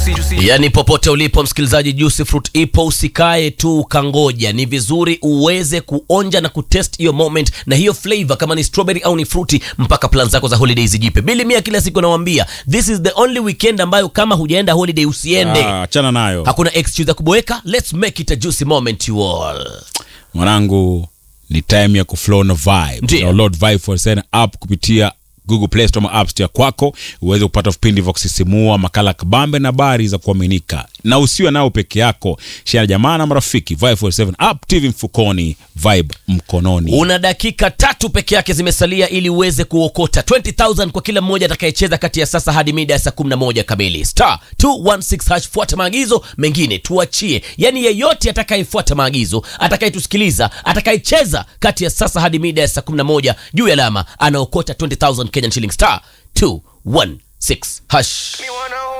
Yaani popote ulipo msikilizaji, Juicy Fruit ipo, usikae tu ukangoja. Ni vizuri uweze kuonja na kutest hiyo moment na hiyo flavor, kama ni strawberry au ni fruity, mpaka plan zako za holiday zijipe. Bili mia kila siku nawaambia, this is the only weekend ambayo kama hujaenda holiday usiende. Ah, achana nayo Hakuna excuse ya kuboeka. Let's make it a juicy moment you all. mwanangu, ni time ya kuflow na vibe. Ndiyo. Download Vibe for Send app kupitia Google Play Store ama App Store kwako uweze kupata vipindi vya kusisimua, makala kabambe na habari za kuaminika, na usiwe nao peke yako. Share na jamaa na marafiki. Vibe for 7 app, TV mfukoni, vibe mkononi. Una dakika tatu peke yake zimesalia ili uweze kuokota 20000 kwa kila mmoja atakayecheza kati ya sasa hadi mida ya saa 11 kamili. Star 216 hash, fuata maagizo mengine tuachie. Yaani yeyote atakayefuata maagizo, atakayetusikiliza, atakayecheza kati ya sasa hadi mida ya saa 11 juu ya alama anaokota 20000 Kenyan shilling star 216 hash.